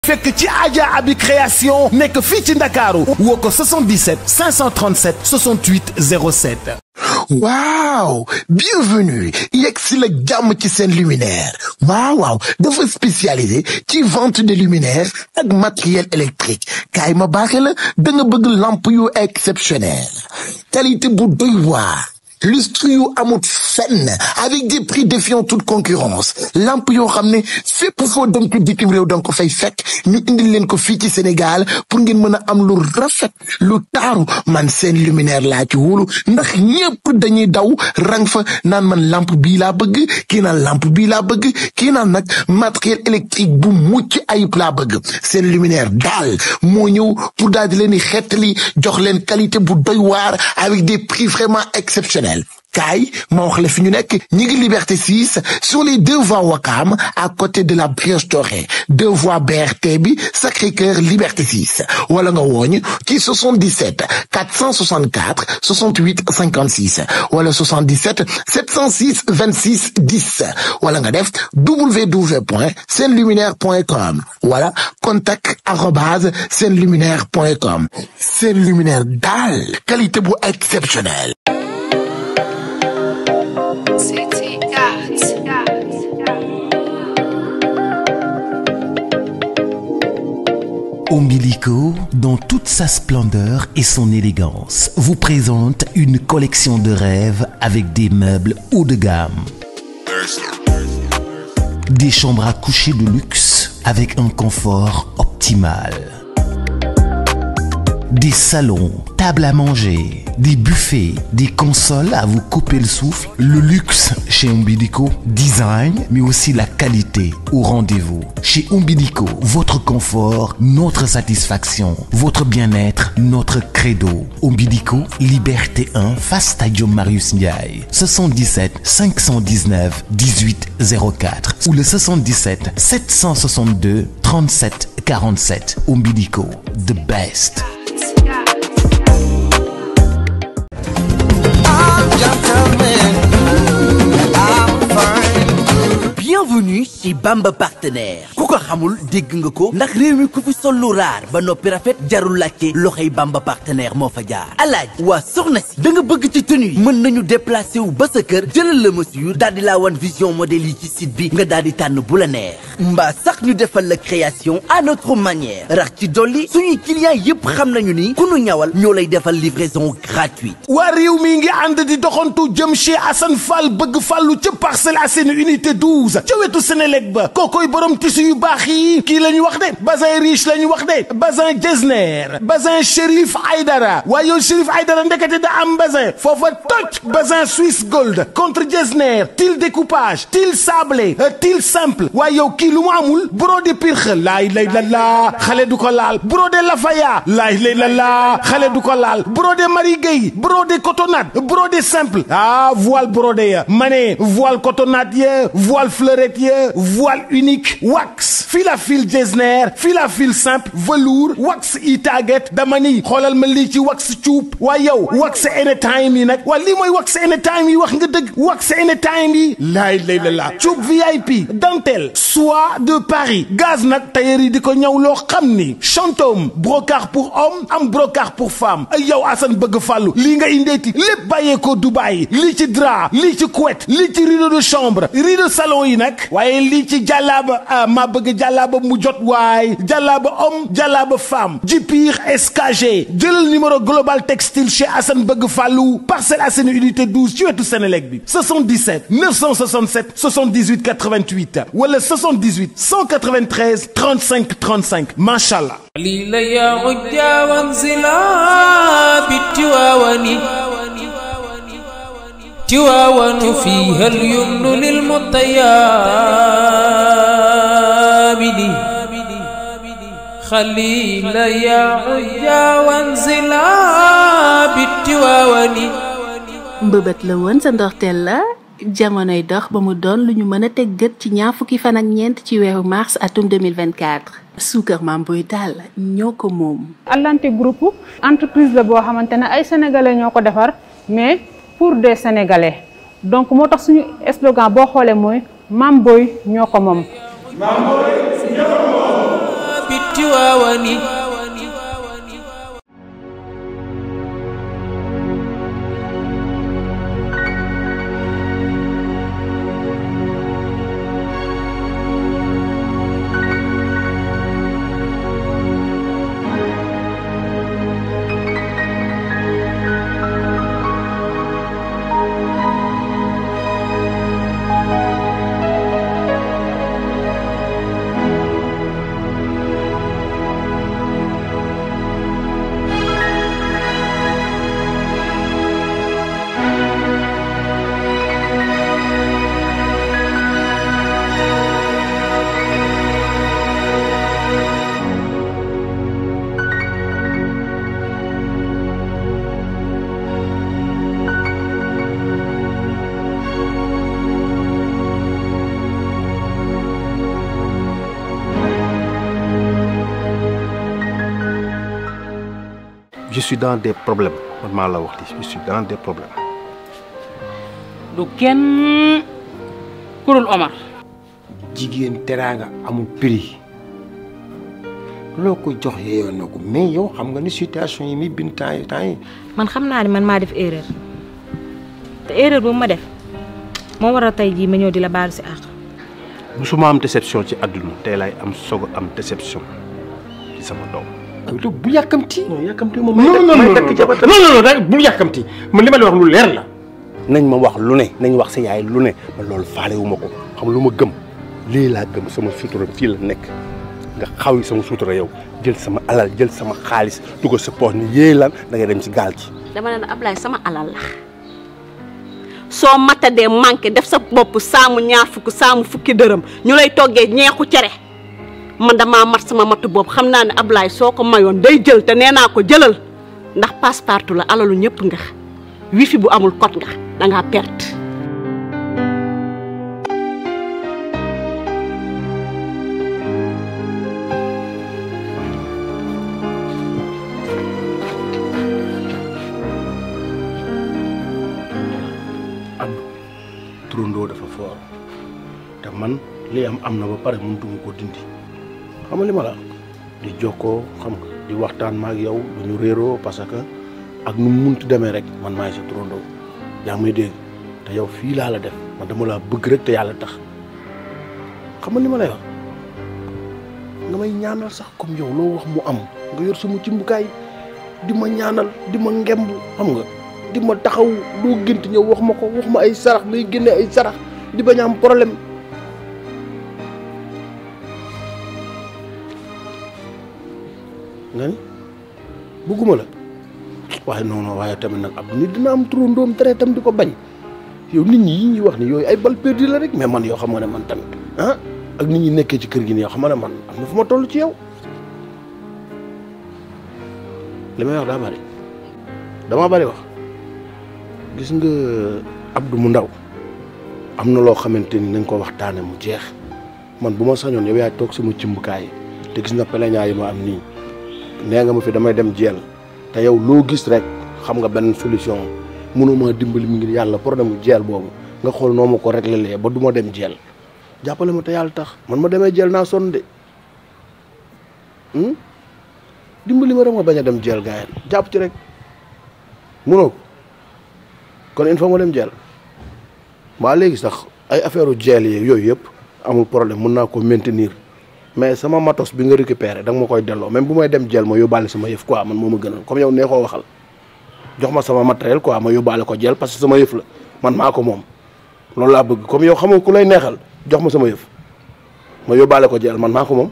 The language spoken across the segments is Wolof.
fekk ci Adja Abi création nekk fii ci Ndakaaru woo ko 77 537 68 07 waaw bienvenue yegg si la jàmm ci seen luminaire waaw waaw dafa spécialisé ci vente de luminaire ak matériel électrique kaay ma baaxe la da nga bëgg lampe yu exceptionnel qualité bu doy waar lustre yu amut fenn avec des prix défiant toute concurrence lampe yoo xam ne fépp foo dem ci bitim réew danga ko fay fekk ñu indil leen ko fii ci Sénégal pour ngeen mën a am lu rafet lu taaru man seen luminaire laa ci wóolu ndax ñépp dañuy daw rang fa naan man lampe bii laa bëgg kii naan lampe bii laa bëgg kii naan nag matériel électrique bu mucc ayib laa bëgg seen luminaire daal moo ñëw pour daal di leen di xettali jox leen qualité bu doy waar avec des prix vraiment exceptionnels kaay ma wax la fi ñu nekk ñi ngi liberté 6 sur les deux voies Wakam à côté de la Brioche Dorée deux voies BRT bi Sacré-Cœur liberté 6 wala nga wooñ ci 77 464 68 56 wala 77 706 26 10 wala nga def www.senluminaire.com wala contact arobase senluminaire.com seen luminaire daal qualité bu exceptionnelle City Arts. Umbilico, dans toute sa splendeur et son élégance, vous présente une collection de rêves avec des meubles haut de gamme. Des chambres à coucher de luxe avec un confort optimal. Des salons, tables à manger, des buffets, des consoles à vous couper le souffle. Le luxe chez Umbilico, design, mais aussi la qualité au rendez-vous. Chez Umbilico, votre confort, notre satisfaction, votre bien-être, notre credo. Umbilico, Liberté 1, face Stadium Marius Ndiaye. 77 519 1804 ou le 77 762 37 47. Umbilico, the best. bienvenue chez Bamba partenaire ku ko xamul dégg nga ko ndax réew mi ku fi sol lu raar ba noppi rafet jarul laajte loxoy Bamba partenaire moo fa jaar alaaj waa soxna si da nga bëgg ci tenue yi mën nañu déplacé wu ba sa kër jëlal la mesure daal di laa wan vision modèle yi ci site bi nga daal di tànn bu la neex mbaa sax ñu defal la création à notre manière rax ci dolli suñuy clients yépp xam nañu ni ku nu ñawal ñoo lay defal livraison gratuite waa réew mi ngi ànd di doxantu jëm chez Assane Fall bëgg fàllu ca Parcelles Assainies unité 12 ca wetu Sénélec ba kookoy borom tissu yu baax yi kii la ñu wax de bazin riche la ñu wax de bazin Getzner bazin Chérif Aïdara waaye yow Chérif Aïdara ndekete da am bazin foofa toj bazin Swiss Gold contre Getzner til découpage til sablé til simple waaye yow kii lu mu amul brodé pirxe laay lay la laa xale du ko laal brodé Lafaya laay lay la laa xale du ko laal brodé Marie Gueye brodé cotonnade brodé simple ah voile brodé ya ma ne voile cotonnade ya voile fleurette ya voile unique wax fil à fil Getzner fil à fil simple velours wax i target dama ni xoolal ma lii ci wax cuub waaye yow wax anytime yi nag waa lii mooy wax anytime yi wax nga dëgg wax anytime yi laay lay la laa cuub VIP dentelle soie de Paris gaz nag tailleur yi di ko ñëw loo xam ni chantôme brocart pour homme am brocart pour femme ay yow Assane bëgg fàllu lii nga indeeti lépp bàyyee ko Dubaï lii ci drap lii ci couette lii ci rideau de chambre rideau salon yi nag waaye lii ci jàllaaba ah maa bëgg jàllaaba mu jot waay jàllaaba homme jàllaaba femme jipir SKG jëlal numéro global textile chez Assane bëgg fàllu Parcelles Assainies unité 12 ci wetu Sénélec bi 77 967 78 88 wala 78 193 35 35 macha allah. ليل يا عجا وانزلا بالتواون تواون فيها اليمن للمطيابد خليل يا عجا وانزلا بالتواون mbëbët la woon sa ndorteel la jamonoy dox ba mu doon lu ñu mën a teg gët ci ñaar fukki fan ak ñeent ci weeru mars atum 2024 suukar maam boy daal ñoo ko moom Atlanté groupe entreprise la boo xamante ne ay sénégalais ñoo ko defar mais pour des sénégalais donc moo tax suñu slogan boo xoolee mooy maam boy ñoo ko moom Tiwaawani je suis dans des problèmes man maa la wax li je suis dans des problèmes. du kenn kurul Omar jigéen teraanga amul prix loo ko jox yeyoon na ko mais yow xam nga ni situation yi mi bind temps yi temps yi man xam naa ne man maa def erreur te erreur bu ma def moo waral tey jii ma ñëw di la baalu si àq musuma am déception ci àdduna tey laay am soog a am déception ci sama doom. yow bu yàkkamti. non yàkkamti moom. non non non takk jabar non non non bul yàkkamti man li ma la wax lu leer la. nañ ma wax lu ne nañ wax sa yaay lu ne man loolu faale wu ma ko xam lu ma gëm lii laa gëm sama sutura fii la nekk nga xaw yi sama sutura yow jël sama alal jël sama xaalis dugal sa poos ni yéey lan da ngay dem ci gaal gi. dama ne la Ablaye sama alal la soo matadee manqué def sa bopp saamu ñaar fukk saamu fukki dërëm ñu lay toggee ñeexu cere man damaa mat sama matu bopp xam naa ne Ablaye soo ko mayoon day jël te nee naa ko jëlal ndax passe-partout la alalu ñëpp nga wifi bu amul code nga dangaa perte. am turandoo dafa foor te man li am am na ba pare mënutuma ko dindi xam nga li ma la di jokkoo xam nga di waxtaan ma ak yow du ñu réeroo parce que ak nu mu munti demee rek man maay sa turandoo yaa ngi may dégg te yow fii laa la def man dama laa bëgg rek te yàlla tax xam nga li ma lay wax nga may ñaanal sax comme yow loo wax mu am nga yor sama cimbukaay di ma ñaanal di ma ngemb xam nga di ma taxaw doo gént ñëw wax ma ko wax ma ay sarax ngay génne ay sarax di bañ a am problème nga ni bëgguma la waaye non non waaye tamit nag ab nit dina am turandoom tere tam di ko bañ yow nit ñi yi ñuy wax ni yooyu ay bal perdu la rek mais man yoo xam nga ne man tamit ah ak nit ñi nekkee ci kër gi nii yoo xam nga ne man am na fu ma toll ci yow li may wax daa bari dama bari wax gis nga Abdou mu ndaw am na loo xamante ni nañ ko waxtaane mu jeex man bu ma sañoon yow yaay toog sama cimbukaay te gis nga peleñaa yi ma am nii nee nga ma fi damay dem jeel te yow loo gis rek xam nga benn solution mënuma dimbali mi ngi yàlla problème mu jeel boobu nga xool noo ma ko réglé lee ba du ma dem jeel jàppale ma te yàlla tax man ma demee jeel naa sonn de dimbali ma rek ma bañ a dem jeel gaayeen jàpp ci rek mënoo ko kon il faut ma dem jeel waa léegi sax ay affaire u jeel yi yooyu yëpp amul problème mën naa ko maintenir mais sama matos bi nga récupéré da nga ma koy delloo même bu may dem jeel ma yóbbaale sama yëf quoi man moo ma gënal comme yow nee koo waxal jox ma sama matériel quoi ma yóbbaale ko jeel parce que sama yëf la man maa ko moom loolu laa bëgg comme yow xam nga ku lay neexal jox ma sama yëf ma yóbbaale ko jeel man maa ko moom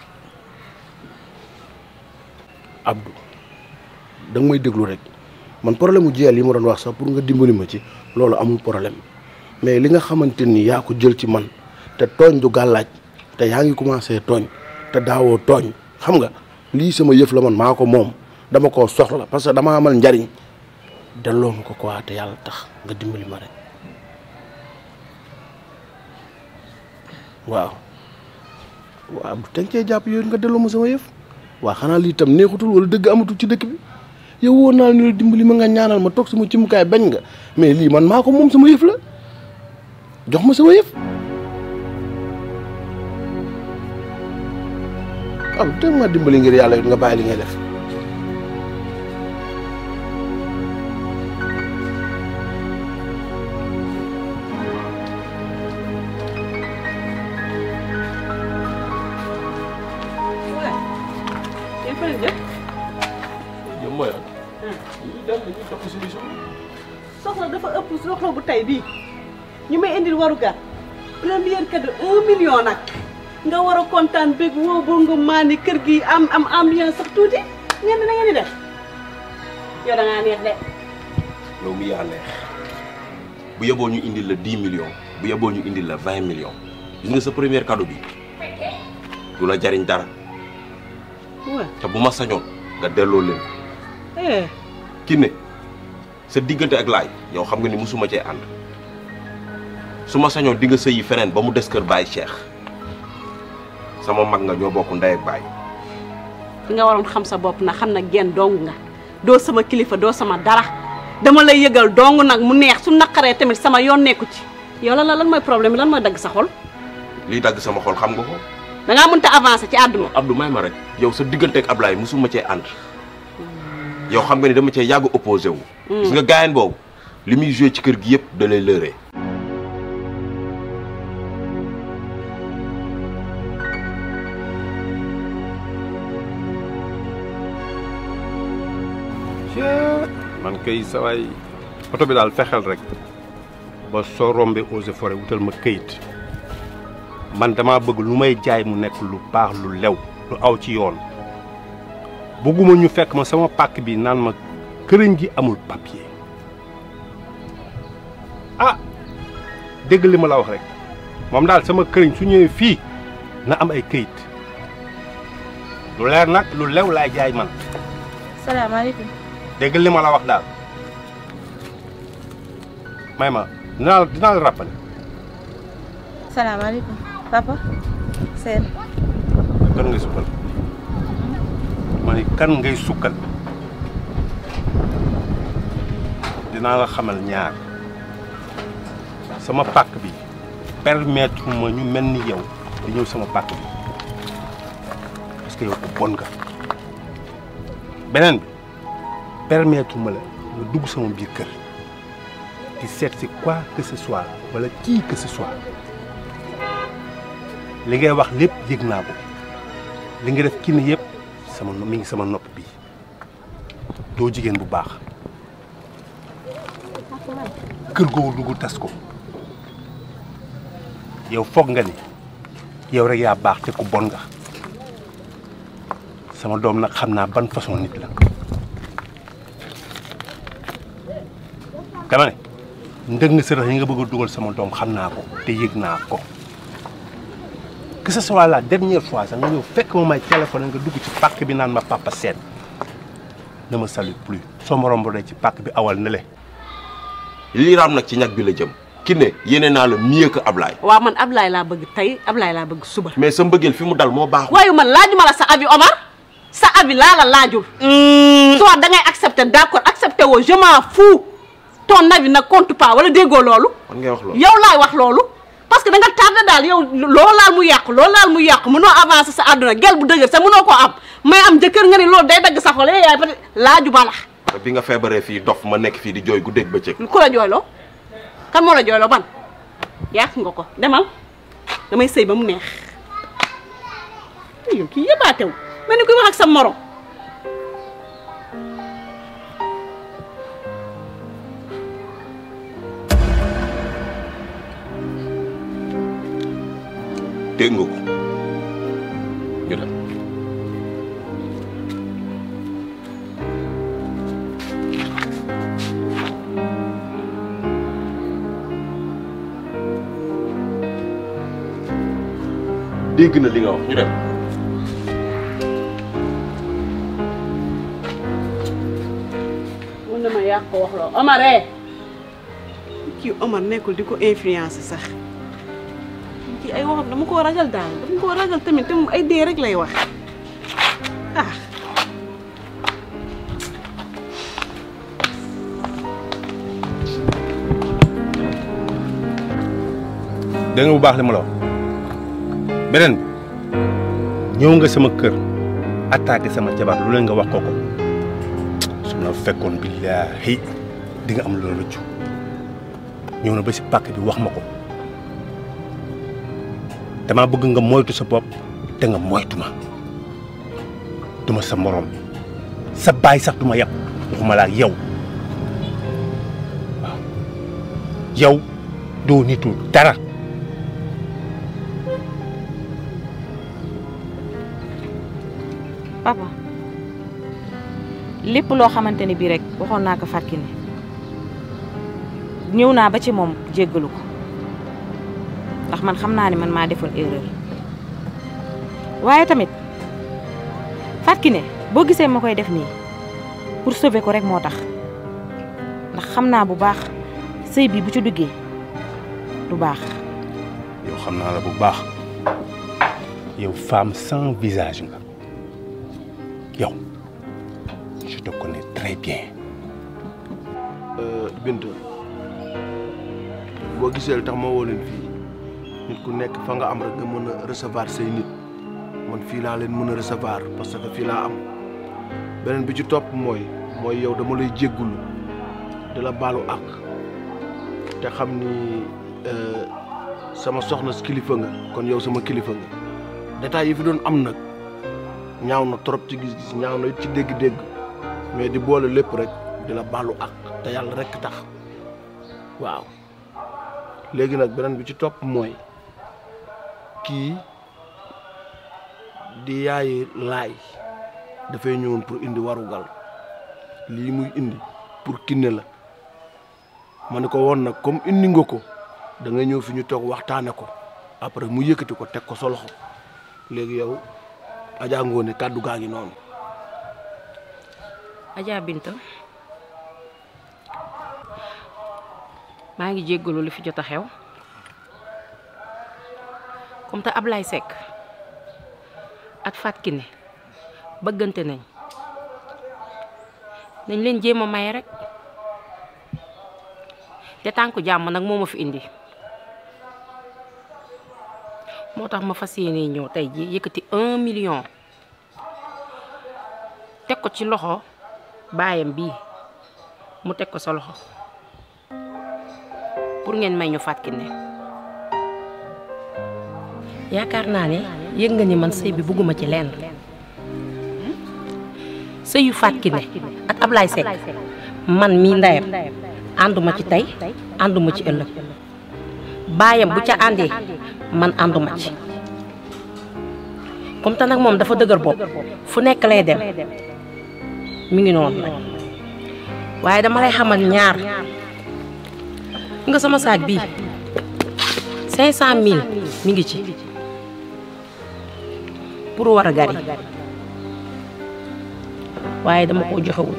Abdou da nga may déglu rek man problème mu jeel yi ma doon wax sax pour nga dimbali ma ci loolu amul problème mais li nga xamante ni yaa ko jël ci man te tooñ du gàllaaj te yaa ngi commencé tooñ te daawoo tooñ xam nga lii sama yëf la man maa ko moom dama koo soxla parce que dama amal njariñ delloo ma ko quoi te yàlla tax nga dimbali ma rek waaw waaw bu teg cee jàpp yooyu nga delloo ma sama yëf waa xanaa lii tam neexutul wala dëgg amatul ci dëkk bi yow woon naa ni la dimbali ma nga ñaanal ma toog sama cimukaay bañ nga mais lii man maa ko moom sama yëf la jox ma sama yëf am te ma dimbali ngir yàlla it nga bàyyi li ngay def yow mooy lan. dañuy dem dañuy topp solution. soxla dafa ëpp soxla bu tey bii ñu may indil waru gar première cadeau un million nag nga war a kontaan bég woo boo nga maani kër gi am am ambiance sax tuuti ngeen na ngeen di def yow da ngaa neex de yow mi yaa neex bu yeboo ñu indil la 10 millions bu yeboo ñu indil la 20 millions gis nga sa première cadeau bi du la jariñ dara waaw te bu ma sañoon nga delloo leen eh ki ne sa diggante ak laay yow xam nga ni musuma cee ànd su ma sañoon di nga sëyi feneen ba mu des kër Baye Cheikh sama mag nga ñoo bokk ndey ak baay fi nga waroon xam sa bopp na xam na genn dong nga doo sama kilifa doo sama dara dama lay yëgal dong nag mu neex su naqaree tamit sama yoon nekku ci yow lan la lan mooy problème bi lan mooy dagg sa xol liy dagg sama xol xam nga ko da ngaa mënta avancer ci àdduna Abdou may ma rek yow sa diggante ak Ablaye musuma cee ànd yow xam nga ni dama cee yàgg opposé wu gis nga gaayen boobu li muy joué ci kër gi yëpp da lay lëre man kay sawaay oto bi daal fexeel rek ba soo rombee eaux et forêt wutal ma këyit man dama bëgg lu may jaay mu nekk lu baax lu lew lu aw ci yoon bëgguma ñu fekk ma sama pàkk bi naan ma këriñ gi amul papier ah dégg li ma la wax rek moom daal sama këriñ su ñëwee fii na am ay këyit lu leer nag lu lew laay jaay man salaamaaleykum. dégg li ma la wax daal may ma dinaa la dinaa la rappelé salaamaaleykum papa seen kan ngay sukkal ma ne kan ngay sukkal dinaa la xamal ñaar sama pàkk bi permettre ma ñu mel ni yow di ñëw sama pàkk bi parce que yow ku bon nga beneen bi permettre ma la nga dugg sama biir kër di seet si quoi que ce soit wala qui que ce soit li ngay wax lépp yëg naa ko li nga def kii ne yëpp sama mi ngi sama nopp bi doo jigéen bu baax kër googu dugg tas ko yow foog nga ni yow rek yaa baax te ku bon nga sama doom nag xam naa ban façon nit la dama ne ndëg nga sërëx yi nga bëgg a dugal sama doom xam naa ko te yëg naa ko que ce soit la dernière fois sax nga ñëw fekk ma may téléphone nga dugg ci pàkk bi naan ma papa seen ne me salue plus soo ma rombee ci pàkk bi awal na le lii raam nag ci ñag bi la jëm ki ne yéene naa la mieux que Ablaye waaw man Ablaye laa bëgg tey Ablaye laa bëgg suba mais sa mbëggeel fi mu dal moo baax waaye man laajuma la sa avis Omar sa avis laa la laajul soit da ngay accepter d'accord accepter woo je m'en fous ton avis ne compte pas wala déggoo loolu man ngay wax loolu yow laay wax loolu parce que da nga tardé daal yow loo laal mu yàqu loo laal mu yàqu mënoo avancer sa àdduna gel bu dëgër sa mënoo koo am may am jëkkër nga ni loolu day dagg sa xol yaay peut être laaju ma la bi nga feebaree fii dof ma nekk fii di jooy guddeeg bëccëg ku la jooyloo kan moo la jooyloo ban yàq nga ko demal damay sëy ba mu neex yow kii yëbaatew mel ni kuy wax ak sa morom dégg nga ko ñu dem dégg na li nga wax ñu dem mun na ma yàq ko wax loo Omar eh kii Omar nekkul di ko influencer sax kii ay waxam dama koo ragal daal dama koo ragal tamit te moom ay dee rek lay wax ah dégg nga bu baax li ma la wax beneen bi ñëw nga sama kër attaqué sama jabar lu leen nga wax ko ko su ma fekkoon billaahi di nga am lu la rëccu ñëw na ba si pàkk bi wax ma ko dama bëgg nga moytu sa bopp te nga moytu ma duma sa morom sa baay sax duma yàpp waxuma laa yow waaw yow doo nitu dara papa lépp loo xamante ni bii rek waxoon naa ko Fatou Kiné ñëw naa ba ci moom jéggalu ko ndax man xam naa ne man maa defoon erreur waaye tamit Fatou Kiné boo gisee ma koy def nii pour sauver ko rek moo tax ndax xam naa bu baax sëy bi bu ci duggee du baax yow xam naa la bu baax yow femme sans visage nga yow je te connais très bien. Bint boo gisee li tax ma woo leen fii nit ku nekk fa nga am rek nga mën a recevoir say nit man fii laa leen mën a recevoir parce que fii laa am beneen bi ci topp mooy mooy yow dama lay jéggulu di la baalu àq te xam ni sama soxna si kilifa nga kon yow sama kilifa nga détails yi fi doon am nag ñaaw na trop ci gis-gis ñaaw na it ci dégg-dégg mais di boole lépp rek di la baalu àq te yàlla rek tax waaw léegi nag beneen bi ci topp mooy kii di yaayi laay dafay ñëwoon pour indi warugal lii muy indi pour Kiné la ma ne ko woon nag comme indi nga ko da nga ñëw fi ñu toog waxtaane ko après mu yëkkati ko teg ko sa loxo léegi yow Adja Ngoné kàddu gaa ngi noonu Adja Binta maa ngi jéggalu li fi jot a xew comme te Ablaye Seck ak Fatou Kiné bëggante nañ nañ leen jéem a may rek te tànku jàmm nag moo ma fi indi moo tax ma fas yéene ñëw tey ji yëkkati un million teg ko ci loxo baayam bii mu teg ko sa loxo pour ngeen may ñu Fatou Kiné yaakaar naa ne yëg nga ni man sëy bi bugguma ci lenn sëyu Fatou Kiné ak Ablaye Seck man mii ndeyam ànduma ci tey ànduma ci ëllëg baayam bu ca àndee man ànduma ci comme te nag moom dafa dëgër bopp fu nekk lay dem mi ngi noonu nag waaye dama lay xamal ñaar nga sama saak bii cinq cent mille mi ngi ci pour war a gari waaye dama koo joxewul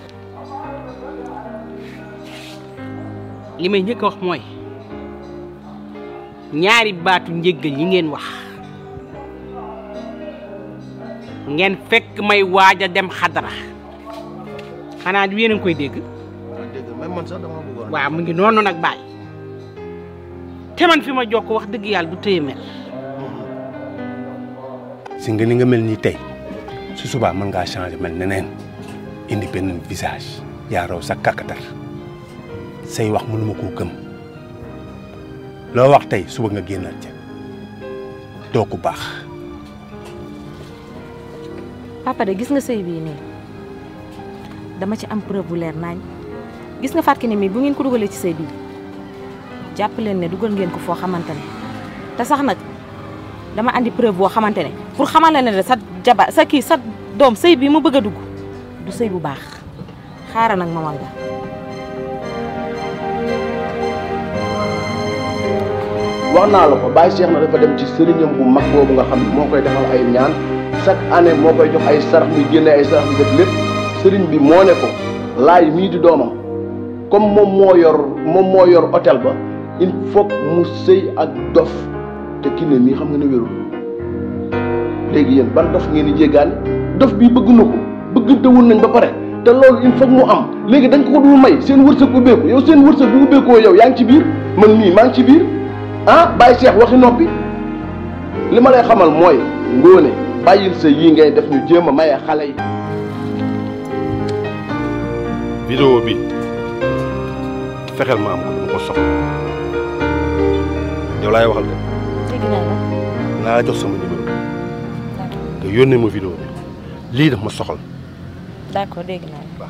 li may njëkk a wax mooy ñaari baatu njéggal yi ngeen wax ngeen fekk may waaj a dem xadara xanaa du yéen a ngi koy dégg dégg même man sax dama bëggoon waaw mu ngi noonu nag bàyyi te man fi ma jokk wax dëgg yàlla du téye mel si nga ni nga mel nii tey su subaa mën ngaa changer mel neneen indi benn visage yaa raw sa kàkkatar say wax mënuma koo gëm loo wax tey suba nga génnal ca doo ko baax papa de gis nga sëy bii nii dama ci am preuve bu leer nañ gis nga Fatou Kiné mi bu ngeen ko dugalee ci sëy bii jàpp leen ne dugal ngeen ko foo xamante ne te sax nag dama andi preuve boo xamante ne pour xamal la ne de sa jaba sa kii sa doom sëy bi mu bëgg a dugg du sëy bu baax xaaral nag ma wal la wax naa la ko Baye Cheikh na dafa dem ci sëriñam bu mag boobu nga xam ne moo koy defal ay ñaan chaque année moo koy jox ay sarax muy génne ay sarax di def lépp sëriñ bi moo ne ko laay mii di doomam comme moom moo yor moom moo yor hôtel ba il faut mu sëy ak dof te Kiné mii xam nga ne wérul léegi yéen ban dof ngeen di jéggaani dof bii bëgg na ko bëggante woon nañ ba pare te loolu il faut mu am léegi dañ ko ko dul may seen wërsëg ubbeeku yow seen wërsëg bu ubbeekoo yow yaa ngi ci biir man mii maa ngi ci biir ah Baye Cheikh waxi noppi li ma lay xamal mooy ngóone bàyyil sa yii ngay def ñu jéem a maye xale yi. vidéo bi fexeel ma am ko dama ko soxla yow laay waxal de dégg naa la naa la jox sama numéro nga yónnee ma vidéo bi lii daf ma soxal d'accord dégg naa la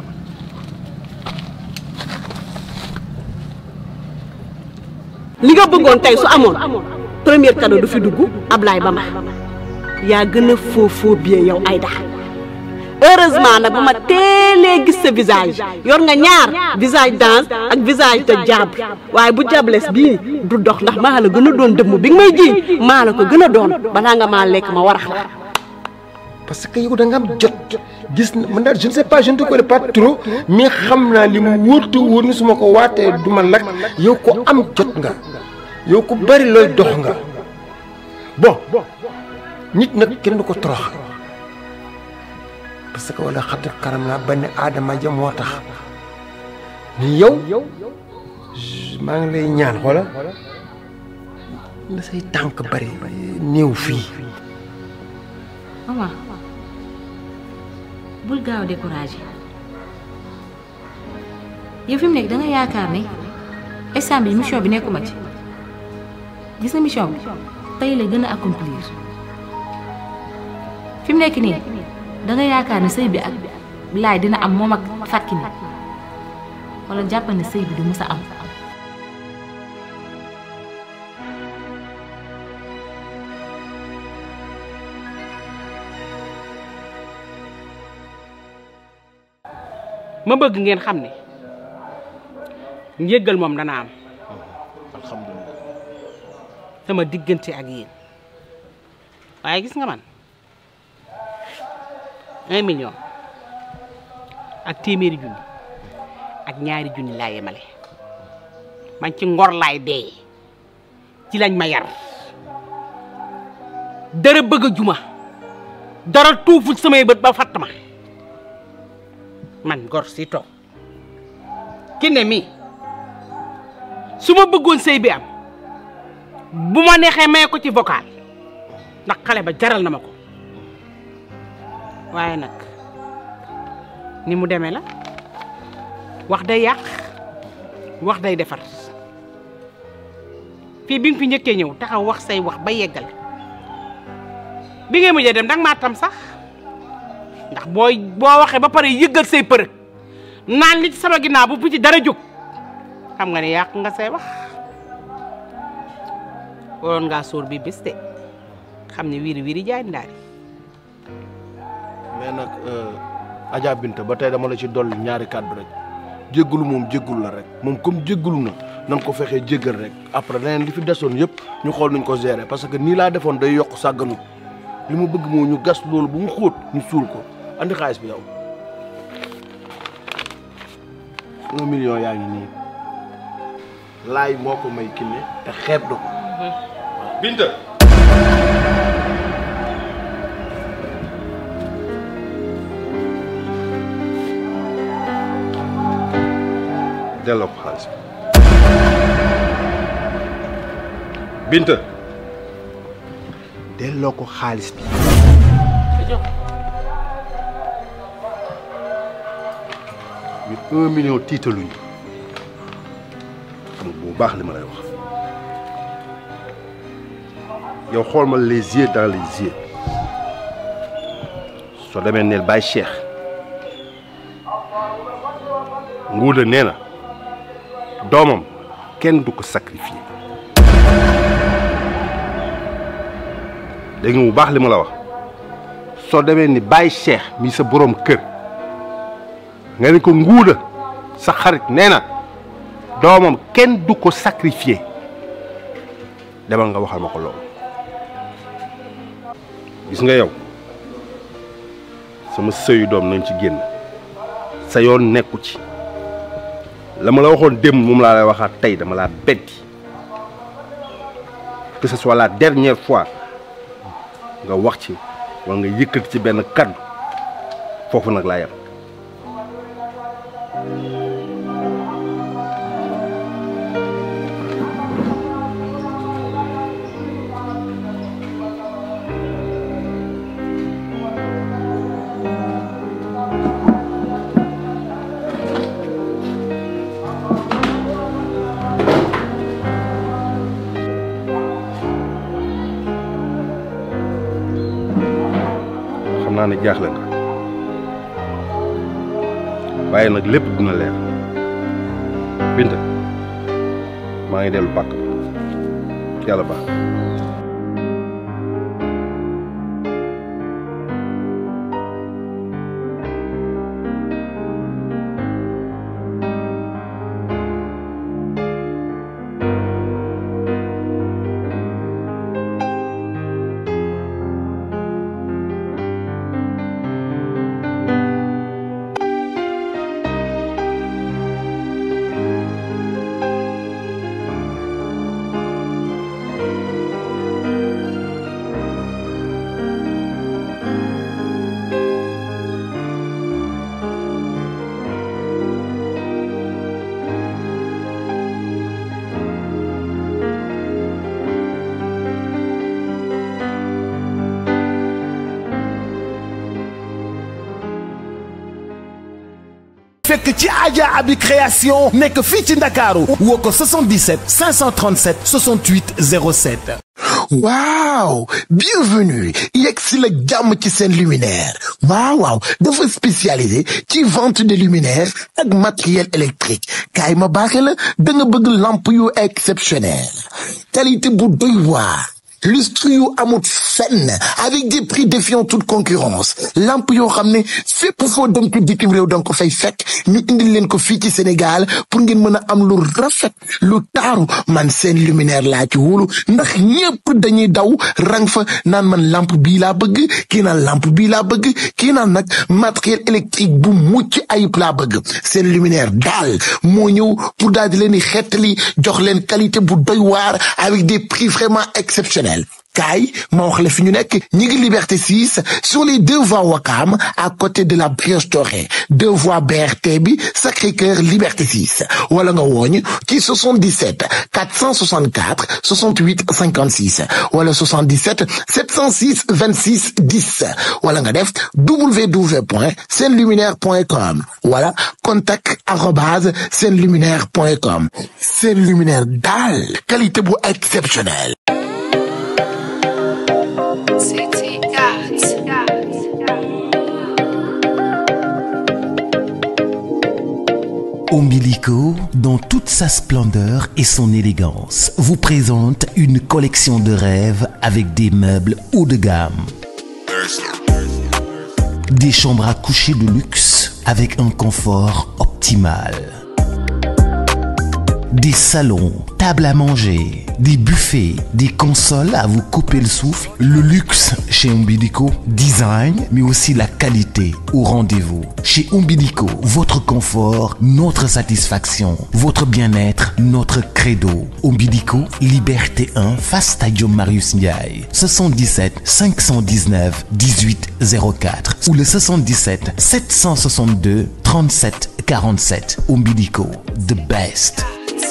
li nga bëggoon tey su amoon premier cadeau du fi dugg Ablaye Bamba yaa gën a faux faux bien yow Aïda heureusement nag ba ma teelee gis sa visage yor nga ñaar visage danse ak visage de diable waaye bu diablesse bii du dox ndax maa la gën a doon dëmm bi nga may ji maa la ko gën a doon balaa nga maa lekk ma warax la parce que yow da nga am jot gis na man daal je ne sais pas je ne te connais pas trop mais xam naa li mu wóor te wóor ni su ma ko waatee du ma lakk yow ko am jot nga yow ku bari looy dox nga bon nit nag kenn du ko torox parce que wala xadd karam naa benn aadama ja moo tax ni yow maa ngi lay ñaan xoola na say tànk bari néew fii maman bul gaaw a découragé yow fi mu nekk da nga yaakaar ne instant bi mission bi nekkuma ci gis nga mission bi tey la gën a accomplir fi mu nekk nii da nga yaakaar ne sëy bi ak laay dina am moom ak fàtki ni wala jàppal ne sëy bi du mës a am ma bëgg ngeen xam ne njëggal moom dana am alhamdulilah sama diggante ak yéen waaye gis nga man un million ak téeméeri junni ak ñaari junni laa yemale man ci ngor laay dee ci lañ ma yar dara bëgg a juma dara tuuful samay bët ba fatt ma man gor si toog ki ne mi su ma bëggoon sëy bi am bu ma neexee may ko ci vocal ndax xale ba jaral na ma ko waaye nag ni mu demee la wax day yàq wax day defar fii bi nga fi njëkkee ñëw taxaw wax say wax ba yeggal bi ngay mujjee dem danga maa tam sax ndax booy boo waxee ba pare yëggal say përëg naan li ci sama ginnaaw bu bu ci dara jóg xam nga ne yàq nga say wax waroon ngaa sóor bi bés de xam ne wiiri wiiri jaay ndaari mais nag Adja Binta ba tey dama la ci dolli ñaari kàddu rek jéggalu moom jéggul la rek moom comme jéggalu na nan ko fexee jéggal rek après leneen li fi desoon yëpp ñu xool nuñ ko gérer parce que nii laa defoon day yokk sàgganut li ma bëgg moo ñu gas loolu bu mu xóot ñu suul ko andi xaalis bi yow un million yaa ngi nii laay moo ko may kinne te xeeb do ko Binta delloo ko xaalis bi Binta delloo ko xaalis bi ñu un million tiitaluñu xam nga bu baax li ma lay wax yow xool ma les yeux dans les yeux soo demee neel Baye Cheikh nguuda nee na doomam kenn du ko sacrifier dégg nga bu baax li ma la wax soo demee ni Baye Cheikh mi sa borom kër nga ne ko nguuda sa xarit nee na doomam kenn du ko sacrifier demal nga waxal ma ko loolu gis nga yow sama sëyu doom nañ ci génn sa yoon nekku ci la ma la waxoon démb moom laa lay waxaat tey dama laa beddi que ce soit la dernière fois nga wax ci wala nga yëkkati ci benn kaddu foofu nag laa yem ne jaaxle nga waaye nag lépp dina leer Binta maa ngi dellu pàkk yàlla baax fekk ci Adja Abi création nekk fii ci Ndakaaru woo ko 77 537 68 07 waaw bienvenue yegg si la jàmm ci seen luminaire waaw waaw dafa spécialisé ci vente de luminaire ak matériel électrique kaay ma baaxe la da nga bëgg lampe yu exceptionnel qualité bu doy waar lustre yu amut fenn avec des prix défiant toute concurrence lampe yoo xam ne fépp foo dem ci bitim réew danga ko fay fekk ñu indil leen ko fii ci Sénégal pour ngeen mën a am lu rafet lu taaru man seen luminaire laa ci wóolu ndax ñépp dañuy daw rang fa naan man lampe bii laa bëgg kii naan lampe bii laa bëgg kii naan nag matériel électrique bu mucc ayib laa bëgg seen luminaire daal moo ñëw pour daal di leen di xettali jox leen qualité bu doy waar avec des prix vraiment exceptionnels kaay ma wax la fi ñu nekk ñi ngi liberté 6 sur les deux voies Wakam à côté de la Brioche Dorée deux voies BRT bi Sacré-Cœur liberté 6 wala nga wooñ ci 77 464 68 56 wala 77 706 26 10 wala nga def www.senluminaire.com wala contact arobase senluminaire.com seen luminaire daal qualité bu exceptionnelle City Arts. Umbilico, dans toute sa splendeur et son élégance, vous présente une collection de rêves avec des meubles haut de gamme. Des chambres à coucher de luxe avec un confort optimal. Des salons, tables à manger, des buffets, des consoles à vous couper le souffle. Le luxe chez Umbilico, design, mais aussi la qualité au rendez-vous. Chez Umbilico, votre confort, notre satisfaction, votre bien-être, notre credo. Umbilico, Liberté 1, face Stadium Marius Ndiaye. 77 519 1804 ou le 77 762 37 47. Umbilico, the best.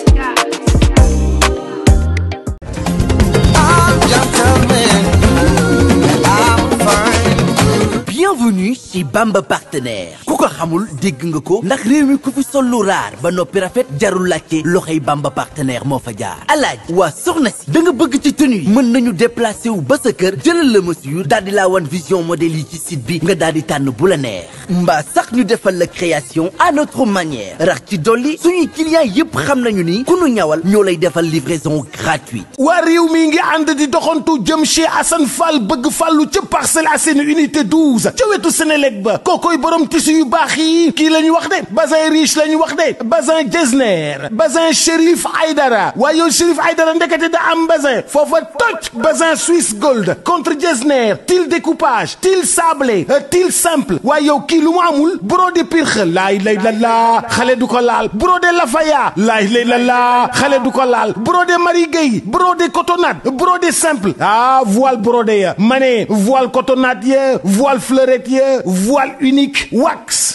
bienvenue chez Bamba partenaire ku ko xamul dégg nga ko ndax réew mi ku fi sol lu raar ba noppi rafet jarul laajte loxoy Bamba partenaire moo fa jaar alaaj waa soxna si da nga bëgg ci tenue yi mën nañu déplacé wu ba sa kër jëlal la mesure daal di laa wan vision modèle yi ci site bi nga daal di tànn bu la neex mbaa sax ñu defal la création à notre manière rax ci dolli suñuy clients yépp xam nañu ni ku nu ñawal ñoo lay defal livraison gratuite waa réew mi ngi ànd di doxantu jëm chez Assane Fall bëgg fàllu ca Parcelles Assainies unité 12 ca wetu Sénélec ba kookoy borom tissu yu baax yi kii la ñu wax de bazin riche la ñu wax de bazin Getzner bazin Chérif Aïdara waaye yow Chérif Aïdara ndekete da am bazin foofa toj bazin Swiss Gold contre Getzner til découpage til sablé til simple waaye yow kii lu mu amul brodé pirxe laay lay la laa xale du ko laal brodé Lafaya laay lay la laa xale du ko laal brodé Marie Gueye brodé cotonnade brodé simple ah voile brodé ya ma ne voile cotonnade ya voile fleurette ya voile unique wax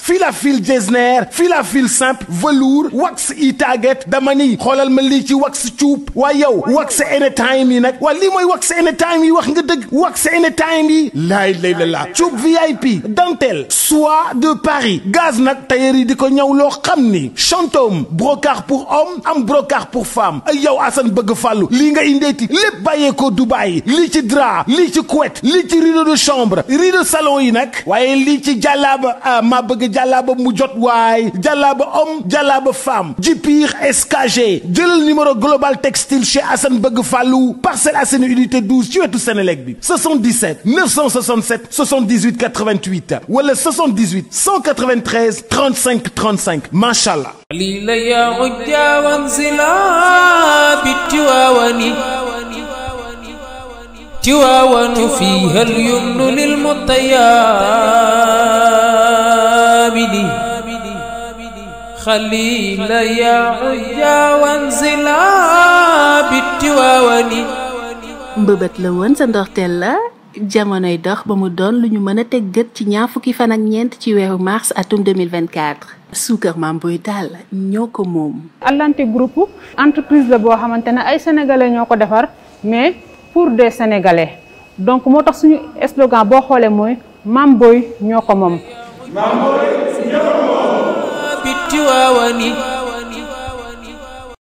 fil à fil Getzner fil à fil simple velours wax i target dama ni xoolal ma lii ci wax cuub waa yow wax anytime yi nag waa lii mooy wax anytime yi wax nga dëgg wax anytime yi laay lay la laa cuub VIP dentelle soie de Paris gaz nag tailleur yi di ko ñëw loo xam ni chantôme brocart pour homme am brocart pour femme ay yow Assane bëgg fàllu lii nga indeeti lépp bàyyeekoo Dubaï lii ci drap lii ci couette lii ci rideau de chambre rideau salon yi nag waaye lii ci jàllaaba ah maa bëgg jàllaaba mu jot waay jàllaaba homme jàllaaba femme jipir SKG jëlal numéro global textile chez Assane bëgg fàllu Parcelles Assainies unité 12 ci wetu Sénélec bi 77 967 78 88 wala 78 193 35 35 macha allah. قليل يا عجا وانزلا بالتواون تواون فيها اليمن للمطيابد خليل يا عجا وانزلا بالتواون mbëbët la woon sa ndorteel la jamonoy dox ba mu doon lu ñu mën a teg gët ci ñaar fukki fan ak ñeent ci weeru mars atum 2024 suukar maam boy daal ñoo ko moom Atlantic Group entreprise la boo xamante ne ay sénégalais ñoo ko defar mais pour des sénégalais donc moo tax suñu slogan boo xoolee mooy maam boy ñoo ko moom بالتواون